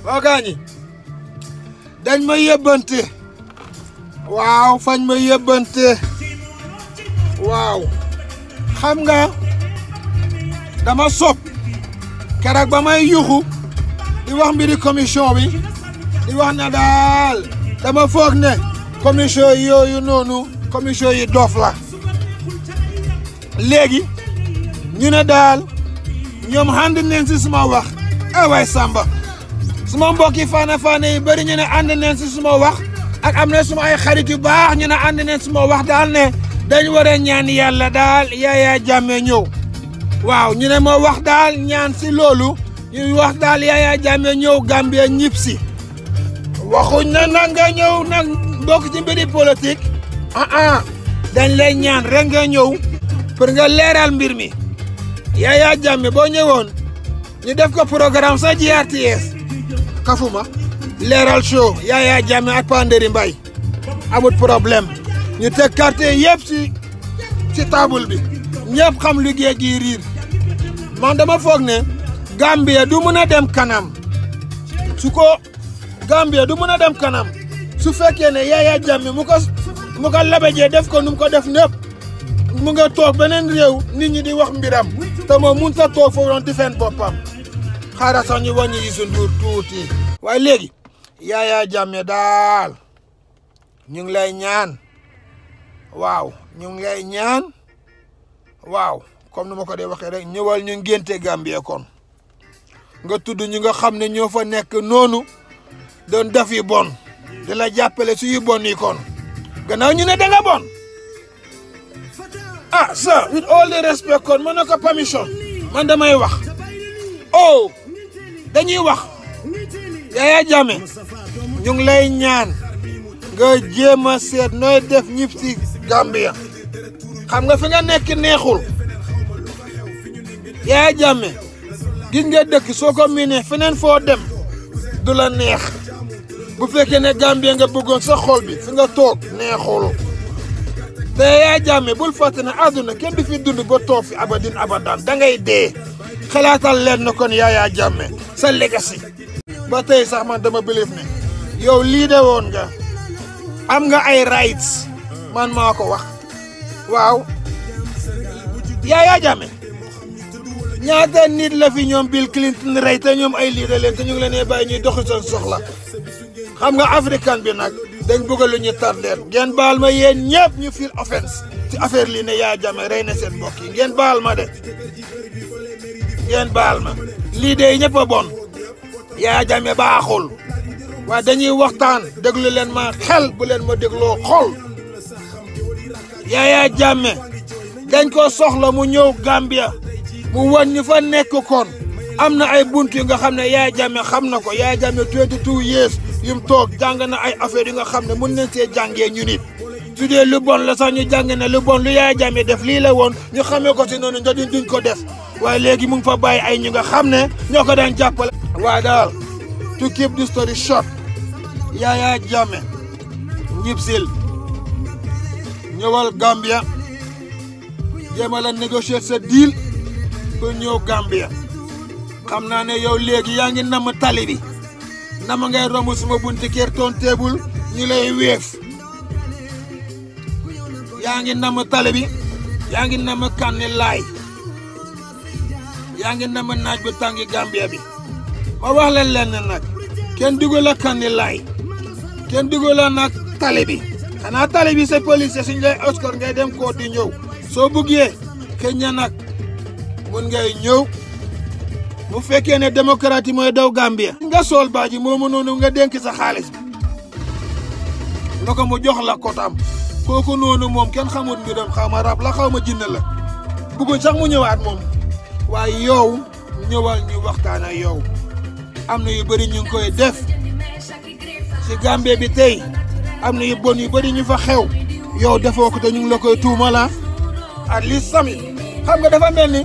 waa gaañi dañ ma yëbbante waaw fañ ma yëbbante waaw xam nga dama sob keroog ba may yuxu di wax mbiri commission bi di wax ne daal dama foog ne commission yooyu noonu commission yi dof la léegi ñu ne daal ñoom ànd neen si suma wax eh waay Samba suma mbokki faana faana yi bëri ñu ne ànd neen si suma wax ak am na suma ay xarit yu baax ñu ne ànd neen suma wax daal ne dañ war a ñaan yàlla daal Yaya Jammeh ñëw waaw ñu ne ma wax daal ñaan si loolu ñu wax daal Yaya Jammeh ñëw Gambia ñib si waxuñ na nag nga ñëw nag bokk ci mbiri politique ah ah dañ lay ñaan rek nga ñëw pour nga leeral mbir mi Yaya Jammeh boo ñëwoon ñu def ko programme sa GRTS kafuma leeral show Yaya Jammeh ak Panderi Mbay amut problème ñu teg carte yëpp ci ci table bi ñëpp xam liggéey gi riir man dama foog ne Gambia du mën a dem kanam su ko Gambia du mën a dem kanam su fekkee ne Yaya Jammeh mu ko mu ko labajee def ko nu mu ko def népp mu nga toog beneen réew nit ñi di wax mbiram te moom mun ta toog foofu doon di fen boppam xaaral sax ñu wàññi Youssou Ndour tuuti waaye léegi Yaya Jammeh daal ñu ngi lay ñaan waaw ñu ngi lay ñaan waaw comme ni ma ko dee waxee rek ñëwal ñu ngénte Gambie kon nga tudd ñu nga xam ne ñoo fa nekk noonu doon def yi bon di la jàppale su yu bon yi kon gannaaw ñu ne da nga bon ah sir with all the respect kon ma ne ko permission man damay wax oh dañuy wax Yaya Jammeh ñu ngi lay ñaan nga jéem a seet nooy def ñib si Gambia xam nga fi nga nekk neexul Yaya Jammeh gis nga dëkk soo ko miinee feneen foo dem du la neex bu fekkee ne Gambia nga bëggoon sa xol bi fi nga toog neexul te Yaya Jammeh bul fàtte ne àdduna kenn du fi dund ba toog fi abadin abadan da ngay dee xalaatal leen na kon Yaya Jammeh sa legacy ba tey sax man dama believe ne yow lii de woon nga am nga ay rights man maa ko wax waaw Yaya Jammeh ñaata nit la fi ñoom Bill Clinton rey te ñoom ay lii de leen te ñu ngi leen di bàyyi ñuy doxi seen soxla xam nga africain bi nag dañ bëgg lu ñu tardeel ngeen baal ma yéen ñëpp ñu feel offense ci affaire lii ne Yaya Jammeh rey na seen mbokk yi ngeen baal ma de ngeen baal ma lii de ñëpp a bon Yaya Jammeh baaxul waaye dañuy waxtaan déglu leen ma xel bu leen ma dégloo xol Yaya Jammeh dañ ko soxla mu ñëw Gambia mu wan ñu fa nekk kon am na ay bunt yu nga xam ne Yaya Jammeh xam na ko Yaya Jammeh 22 years yu mu toog jàng na ay affaire yu nga xam ne mun nañ see jàngee ñu nit su dee lu bon la sax ñu jàng ne lu bon lu Yaya Jammeh def lii la woon ñu xamee ko si noonu ndax duñ ko def waaye léegi mu ngi fa bàyyi ay ñu nga xam ne ñoo ko daan jàppale. waaye daal to keep the story short Yaya Jammeh ñibsil ñëwal Gambia jéem a la négocier sa deal pour ñëw Gambia xam naa ne yow léegi yaa ngi namm tali bi nama ngay romb suma bunti kër toon teebul ñu lay weef yaa ngi namm tali bi yaa ngi namm kànni laay yaa ngi namm naaj bu tàngi Gambia bi ma wax leen leen ne nag kenn dugal la kànni laay kenn dugal la nag tali bi xanaa tali bi sa police suñ lay oscor ngay dem koo di ñëw soo buggee xëy na nag mun ngay ñëw bu fekkee ne démocratie mooy daw Gambia. nga sool baaji moomu noonu nga dénk sa xaalis bi nga ko mu jox la kotam kooku noonu moom kenn xamut mbiram xaw ma rab la xaw ma jinn la bëgguñ sax mu ñëwaat moom waaye yow ñëwal ñu waxtaan ak yow am na yu bëri ñu ngi koy def si Gambie bi tey am na yu bon yu bëri ñu fa xew yow defoo ko te ñu ngi la koy tuumala at least sami xam nga dafa mel ni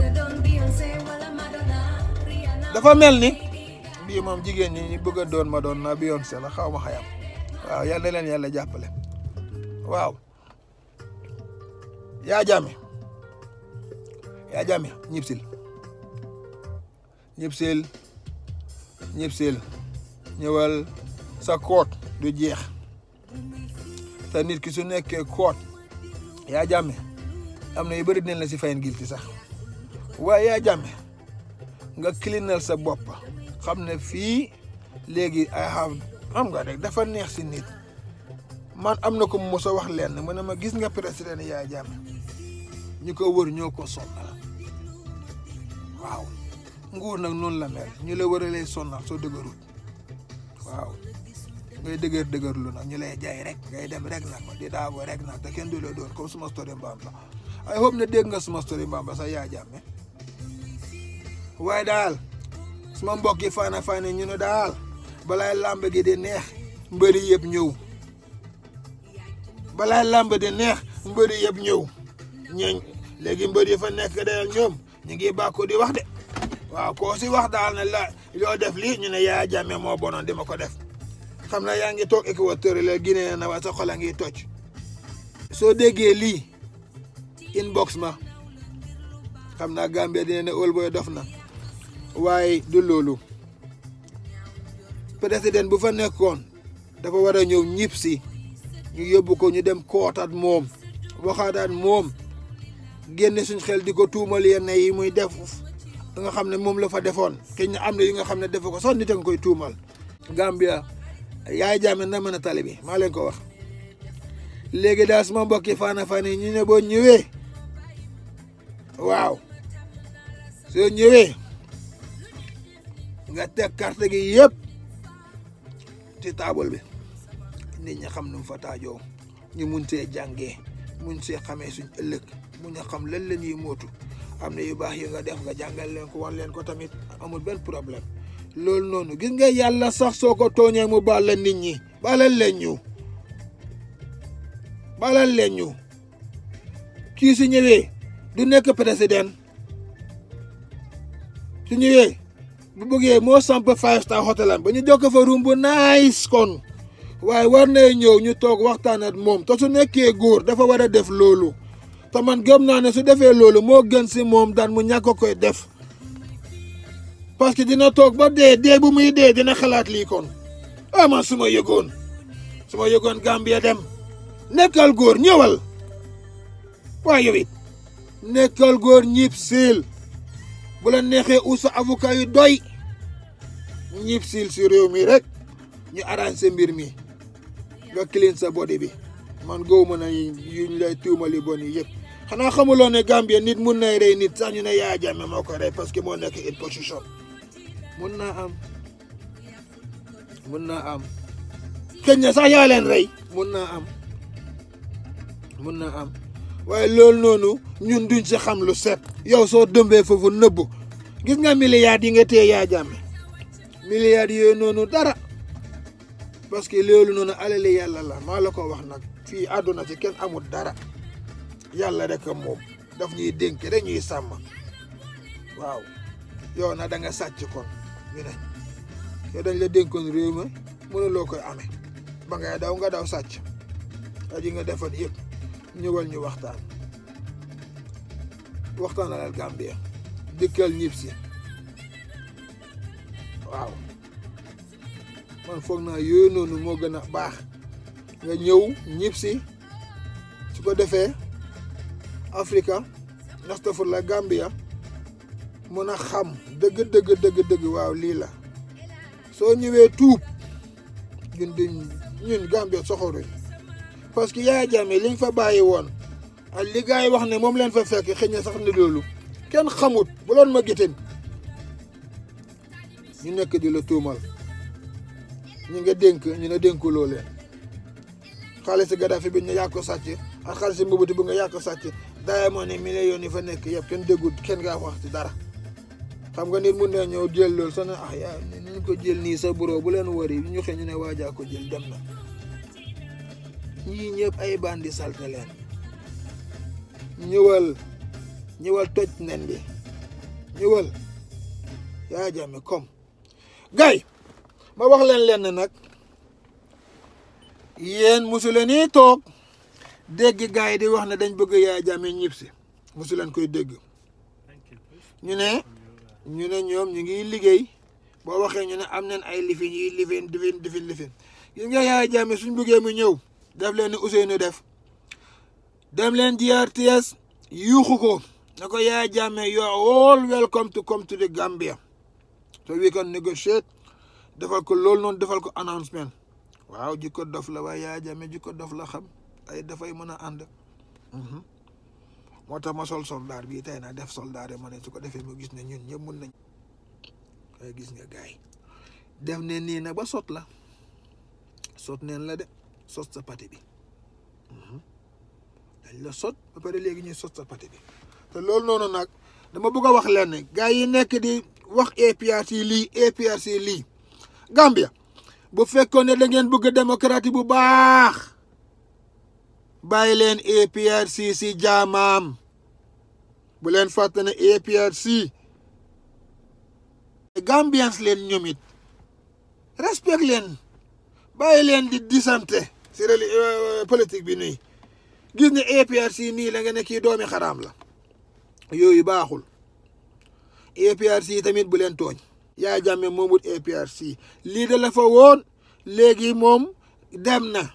dafa mel ni bii moom jigéen ñi ñu bëgg a doon ma doon na Beyoncé la xaw ma xayam waaw yal na leen yàlla jàppale waaw Yaya Jammeh Yaya Jammeh ñibsil ñibsil ñibsil ñëwal sa koot du jeex te nit ki su nekkee koot yaa jàmme am na yu bëri dinañ la si fayin gilti sax waaye yaa jàmme nga cleanal sa bopp xam ne fii léegi ay have xam nga rek dafa neex si nit man am na ko mos a wax lenn mu ne ma gis nga président yaa jàmme ñu ko wër ñoo ko sonnal waaw nguur nag noonu la mel ñu la war a lay sonnal soo dëgërut waaw ngay dëgër dëgërlu nag ñu lay jaay rek ngay dem rek nag di daago rek nag te kenn du la doon comme suma story mbaam la ay hope ne dégg nga suma story mbaam ba sax yaa jàmme waaye daal suma mbokk yi faana faana ñu ne daal balaay làmb gi di neex mbëri yëpp ñëw balaay làmb di neex mbëri yëpp ñëw ñeñ léegi mbëri yi fa nekk de ñoom ñu ngi bàkku di wax de waaw koo si wax daal ne la yoo def lii ñu ne yaa jàmme moo bonoon di ma ko def xam na yaa ngi toog Équateur la Guinée na waa sa xol a ngi toj soo déggee lii inbox ma xam naa Gambia dina ne Old Boy dof na waaye du loolu président bu fa nekkoon dafa war a ñëw ñib si ñu yóbbu ko ñu dem kootaat moom waxaataat moom génne suñ xel di ko tuumal yenn yi muy def nga xam ne moom la fa defoon keñ am na yi nga xam ne defu ko sax nit a nga koy tuumal Gambia yaay jaame na mën a tali bi maa leen ko wax léegi daal suma mbokki faana faana yi ñu ne boo ñëwee waaw soo ñëwee nga teg carte gi yëpp ci taabal bi nit ñi xam nu mu fa taajoo ñu mun see jàngee mun see xamee suñ ëllëg mun a xam lan la ñuy mootu am na yu baax yi nga def nga jàngal leen ko wan leen ko tamit amul benn problème loolu noonu gis nga yàlla sax soo ko tooñee mu baal la nit ñi baalal leen ñu baalal leen ñu kii su ñëwee du nekk président su ñëwee bu bëggee moo samp five star hotel am ba ñu jokk fa room bu nice kon waaye war na ñëw ñu toog waxtaan ak moom te su nekkee góor dafa war a def loolu te man gëm naa ne su defee loolu moo gën si moom daan mu ñàkk koy def parce que dina toog ba dee dee bu muy dee dina xalaat lii kon ah man su ma yëgoon su ma yëgoon Gambia dem nekkal góor ñëwal waaye yow it nekkal góor ñib siil bu la neexee ut sa avocat yu doy ñib siil si réew mi rek ñu arrangé mbir mi nga clean sa body bi man góob ma na yuñ lay tuumali bon yi yëpp xanaa xamuloo ne Gambia nit mun nay rey nit sax ñu ne Yaya Jammeh moo ko rey parce que moo nekk in position mun naa am mun naa am xëy na sax yaa leen rey mun naa am mun naa am waaye loolu noonu ñun duñ si xam lu set yow soo dëmbee foofu nëbbu gis nga milliards yi nga téye Yaya Jammeh milliards yooyu noonu dara parce que loolu noonu alali yàlla la maa la ko wax nag fii àdduna ci kenn amul dara yàlla rek moom daf ñuy dénk rek ñuy sàmm waaw yow na da nga sàcc kon ñu ne yow dañ la dénkoon réew mi mënuloo koy amee ba ngay daw nga daw sàcc aji nga defoon yëpp ñëwal ñu waxtaan waxtaan alal Gambia dëkkal ñib si waaw man foog naa yooyu noonu moo gën a baax nga ñëw ñib si su ko defee Afrika nastafur la Gambia mën a xam dëgg dëgg dëgg dëgg waaw lii la soo ñëwee tuub ñun duñ ñun Gambia soxoruñ parce que Yaya Jammeh liñ fa bàyyi woon ak li gars yi wax ne moom leen fa fekk xëy na sax ne loolu kenn xamut bu loon ma gitin ñu nekk di la tuumal ñu nga dénk ñu ne dénkuloo leen xaalis Gaddafi bi ñu yaa ko sàcc ak xaalis Mobutu bi nga yaa ko sàcc daaye moo ne millions yi fa nekk yëpp kenn déggul kenn ngaa wax ci dara xam nga nit mun na ñëw jël loolu sax ne ah yaa ñu ko jël nii sa bureau bu leen wari ñu xëy ñu ne waajaa ko jël dem na ñii ñëpp ay bandi salte leen ñëwal ñëwal toj nen bi ñëwal Yaya Jammeh comme gay ma wax leen lenn nag yéen mosu leen nii toog dégg gars yi di wax ne dañ bëgg Yaya Jammeh ñib si mosu leen koy dégg ñu ne ñu ne ñoom ñu ngi liggéey boo waxee ñu ne am nañ ay lifin yi lifin difin difin lifin gis nga Yaya Jammeh suñ buggee mu ñëw def leen ni Ousseynou def dem leen GRTS yuuxu ko na ko Yaya Jammeh you are all welcome to come to the Gambia so we can negotiate defal ko loolu noonu defal ko announcement waaw jikko dof la waaye Yaya Jammeh jikko dof la xam ay dafay mën a ànd moo tax ma sol soldaar bii tey naa def soldaar ma ne su ko defee mu gis ne ñun ñëpp mun nañ waaye gis nga gars yi def ne nii nag ba sot la sot neen la de sot sa pati bi dañ la sot ba pare léegi ñuy sot sa pati bi te loolu noonu nag dama bëgg a wax leen gars yi nekk di wax APRC lii APRC lii Gambia bu fekkoon ne da ngeen bëgg démocratie bu baax bàyyi leen APRC si jaamaam bu leen fàtte ne APRC Gambians leen ñoom it respect leen bàyyi leen di disante si reli politique bi nii gis ne APRC nii la nga ne kii doomi xaraam la yooyu baaxul APRC tamit bu leen tooñ Yaya Jammeh moomut APRC lii da la fa woon léegi moom dem na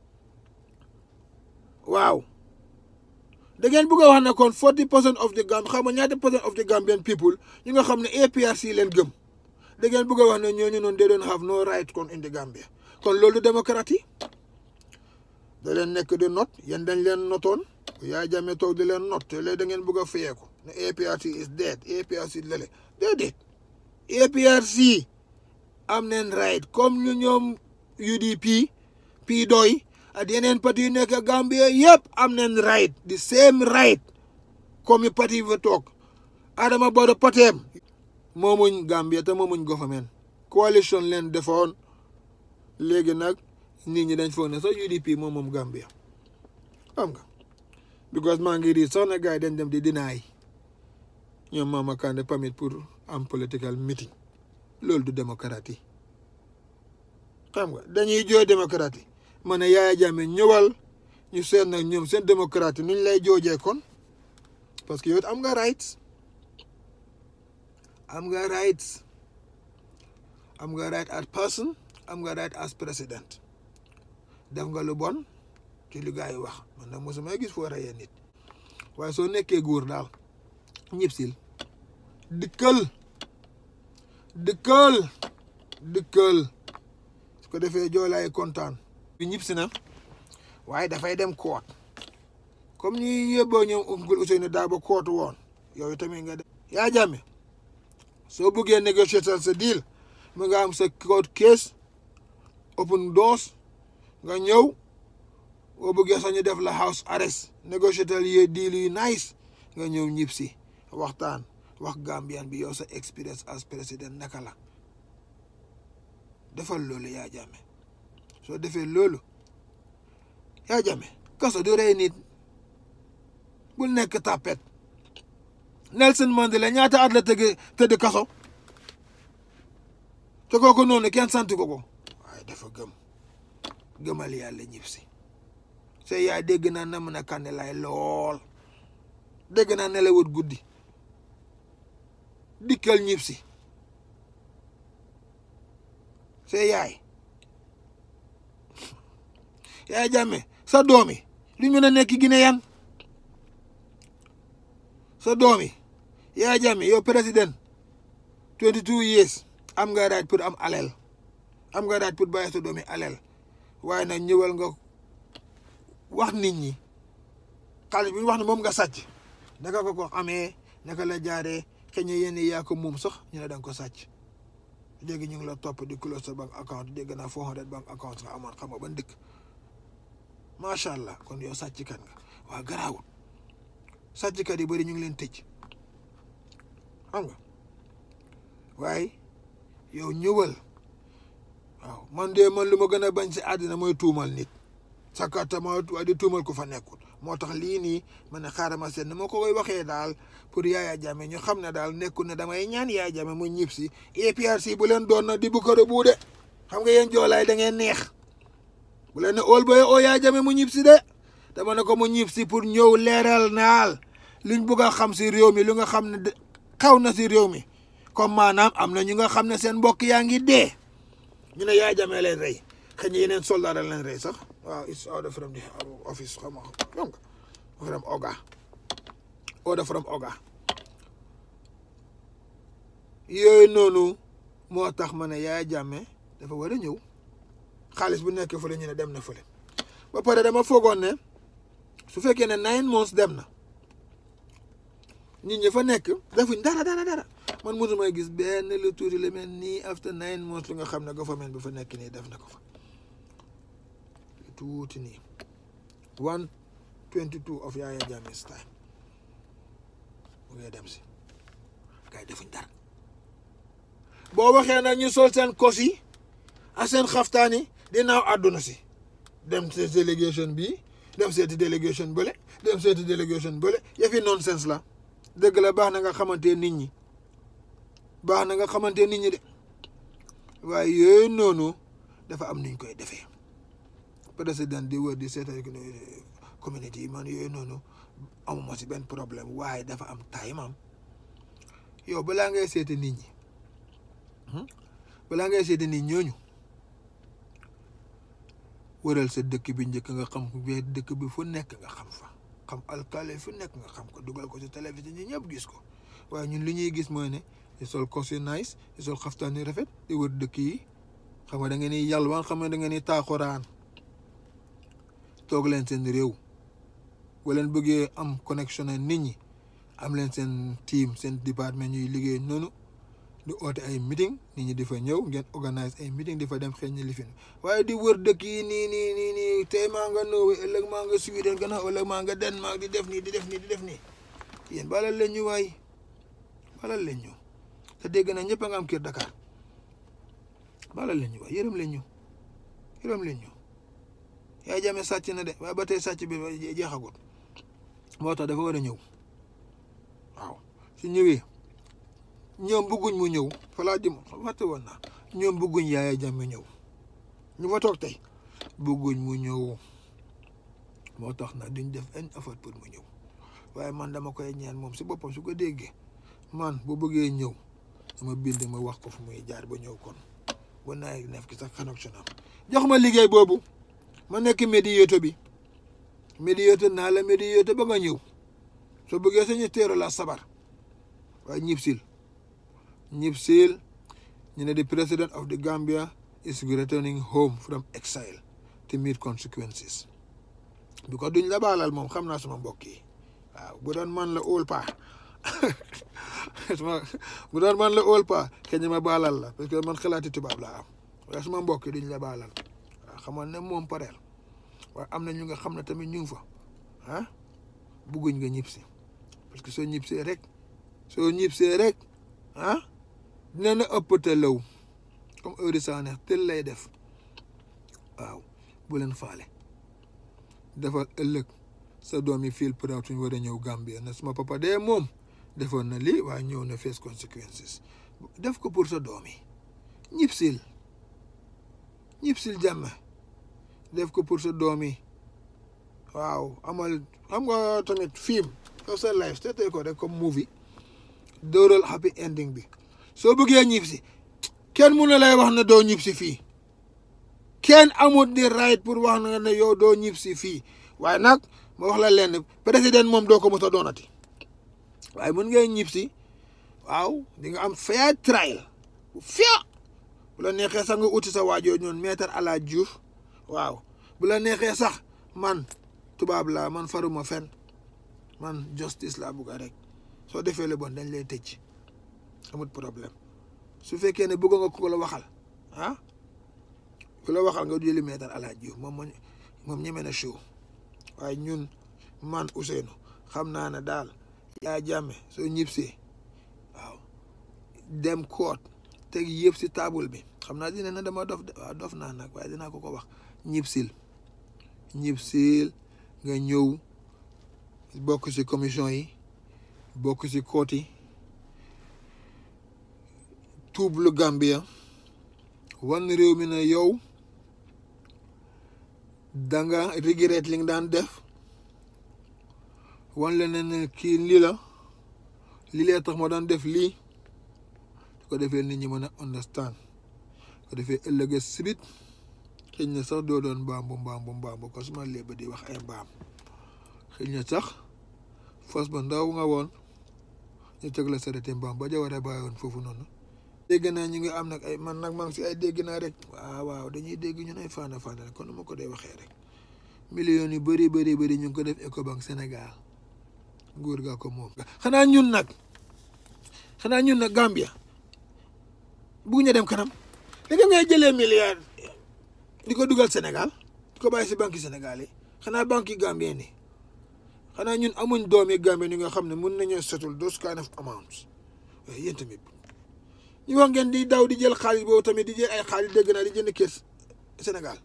waaw da ngeen bëgg a wax ne kon forty percent of the Gam xam nga ñaata percent of the Gambian people ñu nga xam ne APRC leen gëm da ngeen bëgg a wax ne ñooñu noonu they don't have no right kon in the Gambia kon loolu démocratie da leen nekk di not yéen dañ leen notoon Yaya Jammeh toog di leen not te léegi da ngeen bëgg a fayeeku ne APRC is dead APRC lele déedéet APRC am neen right comme ñu ñoom UDP pii doy ak yeneen parti yu nekk Gambia yëpp am neen right the same right comme parti fa toog Adama Barrow pateem moomuñ Gambia te moomuñ government coalition leen defoon léegi nag nit ñi dañ foog ne sax UDP moom moom Gambia xam nga because maa ngi rii sax na gars yi dañ dem di dinaay ñoom Mama Kandeh permit pour am political meeting loolu du démocratie xam nga dañuy jooy démocratie ma ne Yaya Jammeh ñëwal ñu seet nag ñoom seen démocratie nuñ lay joojee kon parce que yow am nga rights am nga rights am nga right as person am nga right as president def nga lu bon ci li gars yi wax man nag mosuma gis foo reyee nit waaye soo nekkee góor daal ñib sil dikkal dikkal dikkal su ko defee joolaay kontaan bi ñib si na waaye dafay dem koot comme ñi yóbboo ñoom Uncle Ousseynou Dabo koot woon yow tamit nga dem Yaya Jammeh soo bëggee négocier sa deal mu nga am sa court case open doors nga ñëw boo bëggee sax ñu def la house arrest négocier yi deal yu nice nga ñëw ñib si waxtaan wax Gambian bi yow sa experience as président naka la defal loolu Yaya Jammeh soo defee loolu Yaya Jammeh kaso du rey nit bul nekk tapet Nelson Mandela ñaata at la tëgg tëdd kaso te kooku noonu kenn sant ko ko waaye dafa gëm gëmal yàlla ñib si sa yaay dégg naa na mën a kànne lay lool dégg naa nelawut guddi dikkal ñib si sa yaay Yaya Jammeh sa doom yi lu mën a nekk Guinéen sa doom yi Yaya Jammeh yow président 22 years am nga right pour am alal am nga right pour bàyyi sa doom yi alal waaye nag ñëwal nga wax nit ñi xaalis bi ñu wax ne moom nga sàcc naka ko ko amee naka la jaaree xëy na yéen yaa ko moom sax ñu ne da nga ko sàcc léegi ñu ngi la topp di close sa bank account dégg naa 400 bank account nga amoon xam nga ban dëkk macha allah kon yow sàcckat nga waa garaawul sàcckat yi bëri ñu ngi leen tëj xam nga waaye yow ñëwal waaw man de man lu ma gën a bañ si àddina mooy tuumal nit sakatama waaye di tuumal ko fa nekkul moo tax lii nii ma ne xaaral ma seet ne ma ko koy waxee daal pour Yaya Jammeh ñu xam ne daal nekkul ne damay ñaan Yaya Jammeh mu ñib si APRC bu leen doon na di bu ko bu de xam nga yéen joolaay da ngeen neex bu leen ne óol ba oo Yaya Jammeh mu ñib si de dama ne ko mu ñib si pour ñëw leeral naal luñ bëgg a xam si réew mi lu nga xam ne xaw na si réew mi comme maanaam am na ñu nga xam ne seen mbokk yaa ngi dee ñu ne Yaya Jammeh leen rey xëy na yeneen soldat leen rey sax waaw it's order from the office xam nga donc from Oga order from Oga yooyu noonu moo tax ma ne Yaya Jammeh dafa war a ñëw xaalis bu nekk fële ñu ne dem na fële ba pare dama foogoon ne su fekkee ne nine months dem na nit ñi fa nekk defuñ dara dara dara man mosumay gis benn lu tuuti lu mel nii after nine months lu nga xam ne government bi fa nekk nii def na ko fa lu tuuti nii one twenty two of Yaya Jammeh's time mu ngay dem si gars yi defuñ dara boo waxee nag ñu sol seen kos yi ak seen xaftaan yi dinaaw àdduna si dem si délégation bi dem seeti délégation bële dem seeti délégation bële yëfi nonsense la dëgg la baax na nga xamante nit ñi baax na nga xamante nit ñi de waaye yooyu noonu dafa am nuñ koy defee président di wër di seeta communauté yi man yooyu noonu amuma si benn problème waaye dafa am time am yow balaa ngay seeti nit ñi balaa ngay seeti nit ñooñu wëral sa dëkk bi njëkk nga xam bi dëkk bi fu nekk nga xam fa xam alkale fu nekk nga xam ko dugal ko si télévision ñi ñëpp gis ko waaye ñun li ñuy gis mooy ne di sol costume nice di sol xaftaan yu rafet di wër dëkk yi xam nga da ngeen ni yalwaan xam nga da ngeen ni taaxuraan toog leen seen réew boo leen bëggee am connexion ak nit ñi am leen seen team seen département ñuy liggéey noonu di oote ay meeting nit ñi di fa ñëw ngeen organise ay meeting di fa dem xëy na lifin waaye di wër dëkk yi nii nii nii nii tey maa nga Norway ëllëg maa nga Sweden gannaaw ëllëg maa nga Denmark di def nii di def nii di def nii yéen balal leen ñu waay balal leen ñu te dégg na ñëpp a nga am kër Dakar balal leen ñu waay yërëm leen ñu yërëm leen ñu Yaya Jammeh sàcc na de waaye ba tey sàcc bi jeexagut moo tax dafa war a ñëw waaw su ñëwee. ñoom bëgguñ mu ñëw falaa jëm waxte woon naa ñoom bëgguñ Yaya Jammeh ñëw ñu fa toog tey bëgguñ mu ñëw moo tax nag duñ def un effort pour mu ñëw waaye man dama koy ñaan moom si boppam su ko déggee man bu bëggee ñëw dama bind ma wax ko fu muy jaar ba ñëw kon ba naa nekk ki sax connexion am jox ma liggéey boobu ma nekk médiateur bi médiateur naa la médiateur ba nga ñëw soo bëggee sañu teero la sabar waaye ñib sil ñib sil ñu ne the president of the Gambia is returning home from exile to meet consequences because duñ la baalal moom xam naa suma mbokk yi waaw bu doon man la óol paa bu doon man la óol paa kenn ma baalal la parce que man xalaati tubaab laa am waaye suma mbokk yi duñ la baalal waaw xamal ne moom pareel waaye am na ñu nga xam ne tamit ñu ngi fa ah bugguñ nga ñib si parce que soo ñib see rek soo ñib see rek ah dina na ëpp te law comme heure saa neex tel lay def waaw bu leen faale defal ëllëg sa doom yi feel proud suñ war a ñëw Gambia na suma papa dee moom defoon na lii waaye ñëw na face consequences def ko pour sa doom yi ñib sil ñib sil jàmm def ko pour sa doom yi waaw amal xam nga tamit film yow sa life te ko rek comme movie dóoral happy ending bi soo bëggee ñib si kenn mun na lay wax ne doo ñib si fii kenn amut di right pour wax na ne yow doo ñib si fii waaye nag ma wax la leen président moom doo ko mos a doonati waaye mun ngay ñib si waaw di nga am fair trial fair bu la neexee sax nga uti sa waajoo ñoon maître ala Diouf waaw bu la neexee sax man tubaab laa man faruma fen man justice laa bugga rek soo defee le bon dañ lay tëj amut problème su fekkee ne bëgg nga ko la waxal ah ku la waxal nga jëli maître ala Diouf moom moom ñeme na show waaye ñun man Ousseynou xam naa ne daal Yaya Jammeh soo ñibsee waaw dem koot teg yëpp si table bi xam naa dina ne dama dof waaw dof naa nag waaye dinaa ko ko wax ñibsil ñibsil nga ñëw bokk si commission yi bokk si koot yi tuub lu Gambia wan réew mi ne yow danga regret li nga daan def wan la ne ne kii lii la lii lee tax ma daan def lii ko defee nit ñi mën a understand ko defee ëllëg sibit xëy na sax doo doon mbaambu mbaambu mbaambu ko suma léeba di wax ay mbaam xëy na sax fas ba ndaw nga woon ñu teg la sarete mbaam ba jawara bàyyi woon foofu noonu dégg naa ñu ngi am nag ay man nag maa ngi si ay dégg naa rek waaw waaw dañuy dégg ñun ay faana faana kon nu ma ko dee waxee rek millions yu bëri bëri bëri ñu ngi ko def Ecobank Sénégal nguur gaa ko moom xanaa ñun nag xanaa ñun nag Gambia bugg ñu dem kanam léegi ngay jëlee milliard di ko dugal Sénégal di ko bàyyi si banque Sénégal yi xanaa banque yi Gambien ni xanaa ñun amuñ doomi Gambien yi nga xam ne mun nañoo setul those kind of amounts waaye yéen tamit ñu wax ngeen di daw di jël xaalis boobu tamit di jël ay xaalis dégg naa di jënd kër Sénégal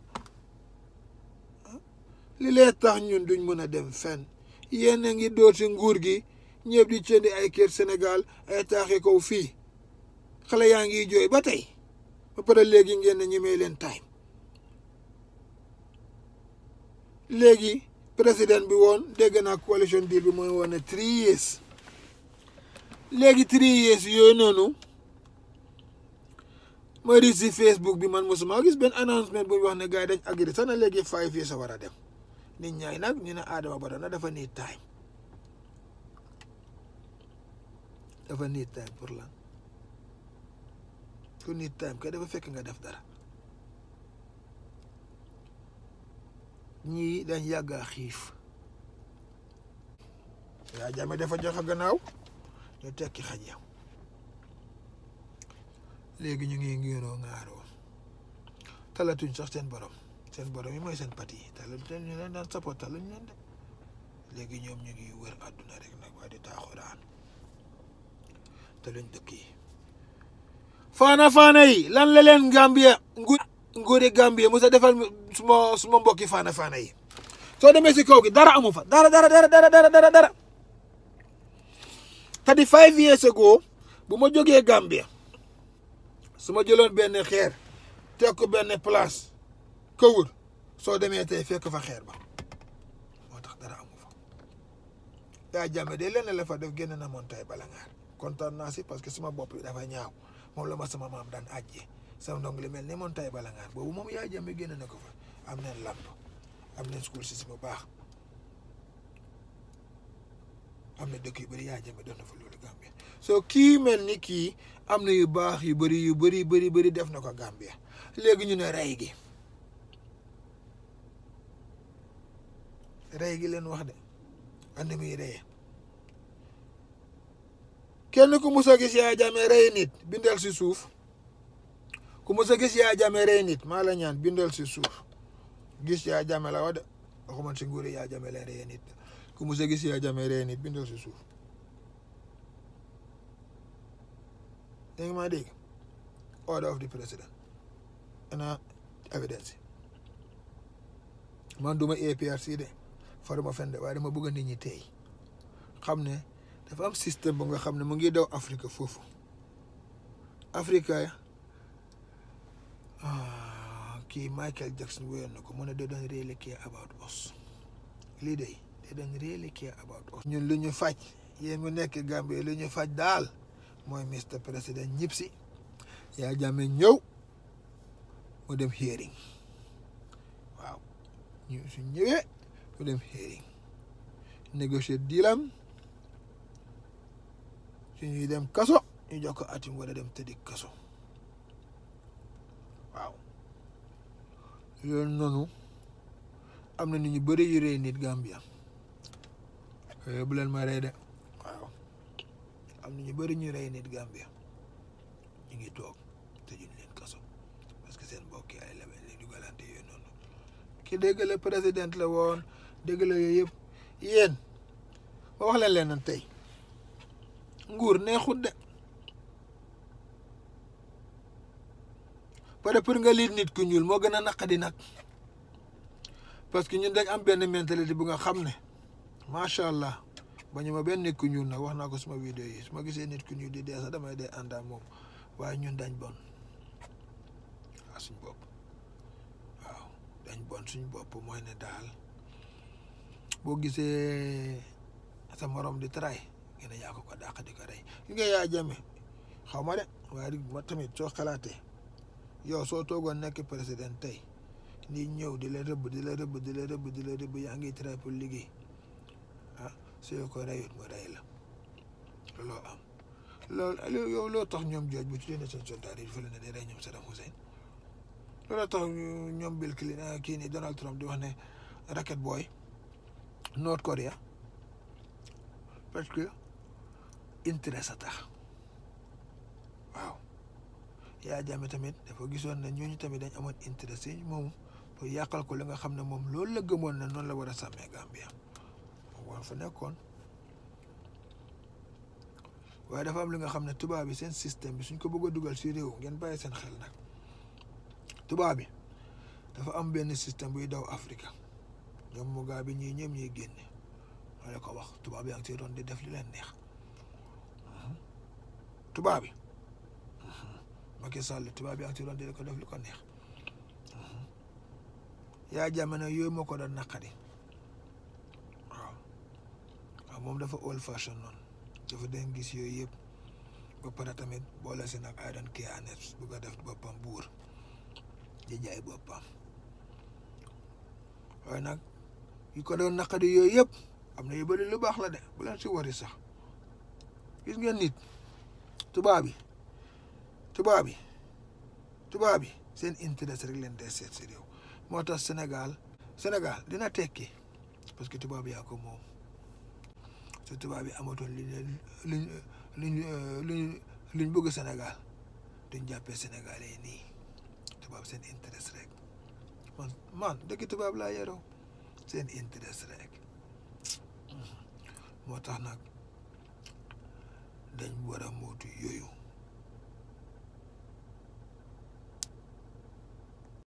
li lee tax ñun duñ mën a dem fenn yéen a ngi door si nguur gi ñëpp di jëndi ay kër Sénégal ay taaxi kaw fii xale yaa ngi jooy ba tey ba pare léegi ngeen ne ñu may leen time léegi président bi woon dégg naa coalition deal bi mooy woon ne three years léegi three years yooyu noonu ma ri si Facebook bi man mosuma gis benn announcement bu wax ne gars yi dañ agri sax na léegi five years a war a dem nit ñaay nag ñu ne Adama Barrow na dafa need time dafa need time pour lan ku need time kay dafa fekk nga def dara ñii dañ yàgg a xiif yaa jame dafa joxe gannaaw ñu tekki xaj ya léegi ñu ngi ngiroo ŋaaroo talatuñ sax seen borom seen borom yi mooy seen pati yi talatuñ ñu leen daan support taluñ leen de léegi ñoom ñu ngi wër àdduna rek nag waaye di taaxuraan taluñ dëkk yi faana faana yi lan la leen Gambia nguur nguuri Gambia musa defal suma suma mbokki faana faana yi soo demee si kaw gi dara amu fa dara dara dara dara dara dara dara thirty five years ago bu ma jógee Gambia su ma jëloon benn xeer teg ko benn place kawur soo demee tey fekk fa xeer ba moo tax dara amu fa yaa jàmme de lenn la fa def génn na moon tay bala ngaar kontaan naa si parce que suma bopp bi dafa ñaaw moom la ma sama maam daan àjjee sama ndong li mel ni moon tay bala ngaar boobu moom yaa jàmme génn na ko fa am neen lamp am neen school si bu baax am na dëkk yu bëri yaa jàmme doon na fa loolu Gambia soo kii mel ni kii am na yu baax yu bëri yu bëri bëri bëri def na ko Gambia léegi ñu ne rey gi rey gi leen wax de and muy reye kenn ku mus a gis yaa jame rey nit bindal si suuf ku mus a gis yaa jame rey nit maa la ñaan bindal si suuf gis yaa jame la wax de waxuma si nguuri yaa jame leen reye nit ku mus a gis yaa jame rey nit bindal si suuf dégg nga maa dégg order of the president ana evidence man duma APRC de faruma fen de waaye dama bëgg nit ñi tey xam ne dafa am système bu nga xam ne mu ngi daw Afrique foofu Afrique kii Michael Jackson wéyoon na ko mu ne they don't really care about us lii de they don't really care about us ñun lu ñu faj yéen mu nekk Gambie lu ñu faj daal mooy Mr Président ñib si yaa jàmme ñëw mu dem hearing waaw ñu su ñëwee mu dem hearing négocier diilam su ñuy dem kaso ñu jox ko atim wala dem tëddi kaso waaw loolu noonu am na nit ñu bëri yu rey nit Gambia yooyu bu leen ma rey de waaw am na ñu bëri ñu rey nit Gambia ñu ngi toog tëjuñ leen kaso parce que seen mbokk yi ay leben li dugalante yooyu noonu ki dégg la président la woon dégg la yooyu yëpp yéen ma wax leen leen tey nguur neexut de pare pour nga liit nit ku ñuul moo gën a naqadi nag parce que ñun dañ am benn mentalité bu nga xam ne macha allah ba ñu ma benn nit ku ñuul nag wax naa ko suma vidéo yi su ma gisee nit ku ñuul di dee sax damay dee ànd ak moom waaye ñun dañ bon waaw suñ bopp waaw dañ bon suñ bopp mooy ne daal boo gisee sa morom di tray ngeen yaa ko ko dàq di ko rey li nga yaa jame xaw ma de waaye ma tamit soo xalaatee yow soo toogoon nekk président tey ni ñëw di la rëbb di la rëbb di la rëbb di la rëbb yaa ngi tray pour liggéey ah soo ko reyut mu rey la looloo am loolu yow loo tax ñoom jooj bu ci leen seen soldat yi fële ne day rey ñoom Saddam Hussein looloo tax ñoom Bill Clinton kii nii Donald Trump di wax ne rocket boy North Korea parce que intérêt sa tax waaw yaa jàmme tamit dafa gisoon ne ñooñu tamit dañ amoon intérêt si moom pour yàqal ko li nga xam ne moom loolu la gëmoon ne noonu la war a sàmmee Gambia war fa nekkoon waaye dafa am li nga xam ne tubaab bi seen système bi suñ ko bëgg a dugal si réew ngeen bàyyi seen xel nag tubaab bi dafa am benn système buy daw Afrique ñoom mu gaa bi ñii ñëpp ñuy génne ma la ko wax tubaab yaa ngi si doon di def li leen neex tubaab bi Macky Sall tubaab yaa ngi si doon di ko def li ko neex yaa jamono yooyu moo ko doon naqari waaw waaw moom dafa old fashion noonu dafa den gis yooyu yëpp ba pare tamit boole si nag ay doon kii anet bu ko def boppam buur di jaay boppam waaye nag yu ko doon naqari yooyu yëpp am na yu bëri lu baax la de bu leen si wari sax gis ngeen nit tubaab bi tubaab bi tubaab bi seen intérêt rek leen dee seet si réew moo tax Sénégal Sénégal dina tekki parce que tubaab yaa ko moom te tubaab bi amatoon li liñ liñ liñ liñ bëgg Sénégal duñ jàppee Sénégal yi nii tubaab seen intérêt rek man man dëkk tubaab laa yaroo seen intérêt rek moo tax nag dañ war a mootu yooyu